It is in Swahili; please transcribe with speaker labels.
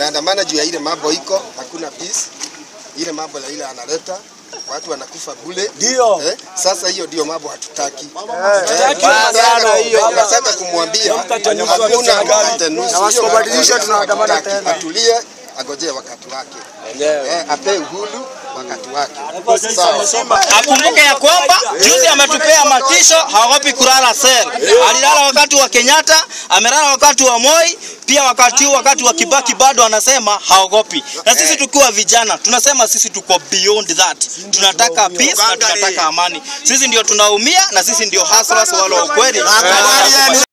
Speaker 1: tumeandamana juu ya ile mambo iko, hakuna peace. Ile mambo la ile analeta watu wanakufa bule.
Speaker 2: Ndio.
Speaker 1: Eh, sasa hiyo ndio mambo hatutaki.
Speaker 2: Hatutaki
Speaker 1: Eh,
Speaker 2: sana hiyo.
Speaker 1: Tunataka kumwambia
Speaker 2: Mkate nusu
Speaker 1: hakuna
Speaker 2: serikali.
Speaker 1: mkate nusu.
Speaker 2: Na wasipobadilisha
Speaker 1: Hiyo
Speaker 2: tunaandamana
Speaker 1: hatutaki.
Speaker 2: tena.
Speaker 1: Atulie, agojee wakati wake. Eh, ape uhuru wakati wake. Sawa.
Speaker 3: Akumbuke ya kwamba juzi ametupea matisho, haogopi kulala sel. Alilala wakati wa Kenyatta, amelala wakati wa Moi, pia wakati huu wakati wa Kibaki bado anasema haogopi. Na sisi tukiwa vijana tunasema sisi tuko beyond that. Tunataka peace na tunataka amani. Sisi ndio tunaumia na sisi ndio hustlers wale wa ukweli.